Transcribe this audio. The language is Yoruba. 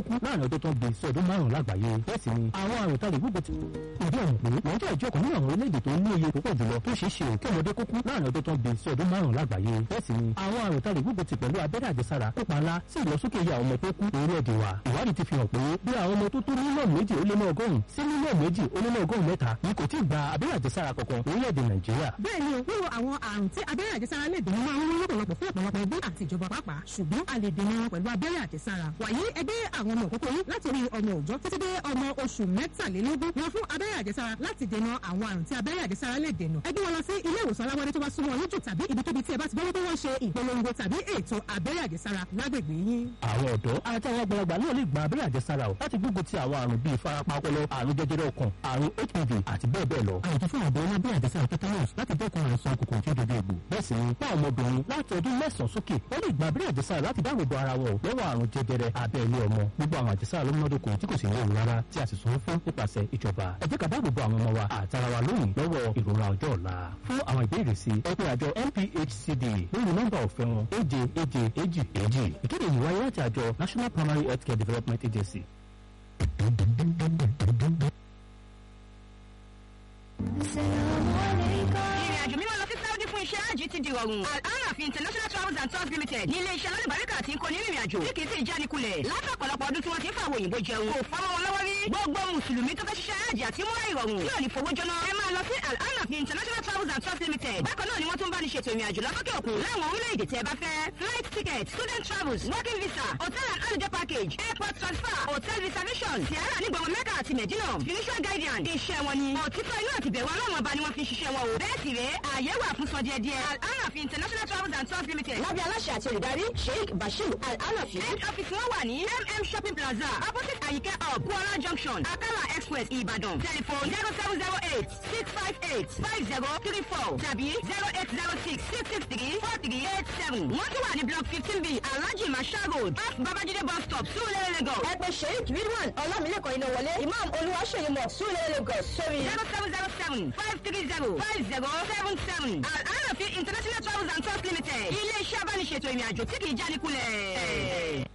kú láàrin ọdún tó ń bí sí ọdún márùn-ún lágbàáyé bẹ́ẹ̀ sì ni àwọn àrùn tá lè gbógun ti ìdí ọ̀hún pé nàìjíríà jẹ́ ọ̀kan nínú àwọn orílẹ̀-èdè tó ní iye púpọ̀ jùlọ tó ṣeé ṣe kí ọmọdé kó kú láàrin ọdún tó ń bí sí ọdún márùn-ún lágbàáyé bẹ́ẹ̀ sì ni àwọn àrùn tá lè gbógun ti pẹ̀lú abẹ́rẹ́ àjẹsára kópa ńlá sí ìlọsókè iye àwọn ọmọ tó kú orílẹ̀-èdè wa ìwádìí ti fi hàn pé bí àwọn ọmọ tó tó mílíọ̀nù méjì ó lé ní ọgọ́rùn-ún sí mílíọ̀nù méjì ó lé ní ọgọ́rùn-ún mẹ́ta ni kò tí ì gba abẹ́rẹ́ àjẹsára kankan orílẹ̀-èdè nàìjíríà. bẹ́ẹ̀ ni o wíwo àwọn àrùn tí abẹ́rẹ́ àjẹsára lè dènà máa ń wọ́n lọ́pọ̀lọpọ̀ fún ọ̀pọ̀lọpọ̀ ẹgbẹ́ àti ìjọba pàápàá ṣùgbọ́n a lè dènà wọn pẹ̀lú abẹ́rẹ́ àjẹsára wàyí ẹgbẹ́ àwọn ọmọ òkókó yín láti orí ọmọ òòjọ́ títí dé ọmọ oṣù mẹ́tàlélógún wọn fún abẹ́rẹ́ àjẹsára láti dènà àwọn àrùn tí abẹ́rẹ́ àjẹsára lè dènà ẹgbẹ́ wọn lọ sí ilé ìwòsàn aláwọ̀dé tó bá súnmọ́ yín jù tàbí ibikíbi tí ẹ bá ti gbọ́ pé wọ́n ṣe ìpolongo tàbí ètò abẹ́rẹ́ àjẹsára lágbègbè yín. àwọn ọ̀dọ́ àti àwọn àgbàlagbà náà lè gba abẹ́rẹ́ àjẹsára o láti gbógun ti àwọn àrùn bíi ìfarapa ọpọlọ àrùn jẹjẹrẹ ọkàn àrùn hpv àti bẹ́ẹ̀ bẹ́ẹ̀ lọ. àyètò fún àbọ̀ ní abẹ́rẹ́ àjẹsára tetanus láti dẹ́kun àìsàn kòkòrò tí ó dojú egbò. bẹ́ẹ̀ sì ni fún àwọn ọmọbìnrin láti ọdún mẹ́sàn-án sókè wọ́n lè gba abẹ́rẹ́ àjẹsára láti dáàbò bo ara wọn lọ́wọ́ àrùn jẹjẹrẹ abẹ́ ilé ọmọ. gbogbo àwọn àjẹsára ló múnádóko tí kò sì léwu rárá tí a sì sanwó fún nípasẹ̀ ìjọba. ẹ jẹ́ ká dáàbò bo àwọn ọmọ wa àtara wa lónìí lọ́wọ́ ìrora ọjọ́ ọ̀la. fún àwọn ìbéèrè sí ẹ pé àjọ NPHCD lórí nọ́mbà ọ̀fẹ́ wọn èje èje èjì èjì. ìkéde yìí wáyé láti àjọ National Primary Healthcare Development Agency. ìrìn àjò mímọ́ lọ sí Saudi fún iṣẹ́ àjì ti di rọrùn. Al-Anafi International Travels and Tours Limited ní ilé iṣẹ́ alálùbáríkà tí ń kó ní ìrìn àjò tí kì í sì jánikulẹ̀. látọ̀pọ̀lọpọ̀ ọdún tí wọ́n ti ń fa àwọn òyìnbó jẹun. kò fọ́nmọ́ wọn lọ́wọ́ rí. gbogbo mùsùlùmí tó fẹ́ ṣiṣẹ́ àjì àti múra ìrọ̀rùn tí ò ní fowó jóná. ẹ máa lọ sí Al-Anafi International Travels and Tours Limited. bákan náà ni wọ́n tún bá ní ṣètò ìrìn àjò lọ́sọ́kè òkun láwọn orílẹ̀-èdè tí ẹ bá fẹ́. flight ticket student travels working visa hotel and holiday package airport transfer hotel reservation tiara ní gbọ̀ngàn mẹ́kà àti mẹ̀dínà financial guidance iṣẹ́ wọn ni. òtítọ́ inú àti bẹ̀rù ọlọ́run ọba ni wọ́n fi ṣiṣẹ́ wọn o. bẹ́ẹ̀ sì rèé ààyè wà fún sọdíẹ̀ díẹ̀. Al-Anafi International Travels and Tours Limited. lábẹ́ aláṣẹ àti olùdarí Sheikh Bashir Al-Anafi. head office wọn wà ní MM Shopping Plaza opposite Ayike Hub Kuala Junction Akala Express Ibadan. telephone zero seven zero eight six five eight five zero three four tàbí zero eight zero six six six three four three eight seven. wọ́n tún wà ní block fifteen b Alhaji Masha Road off Babajide bus stop Surulere Lagos. ẹ pè Sheikh Ridwan Ọlámilékan iná wọlé Imam Olúwaṣeyí mọ̀ Surulere Lagos sórí zero seven zero seven five three zero five zero seven seven. Al-Anafi International Travels and Tours Limited. ilé iṣẹ́ abániṣètò ìrìn àjò tí kì í jánikulẹ̀.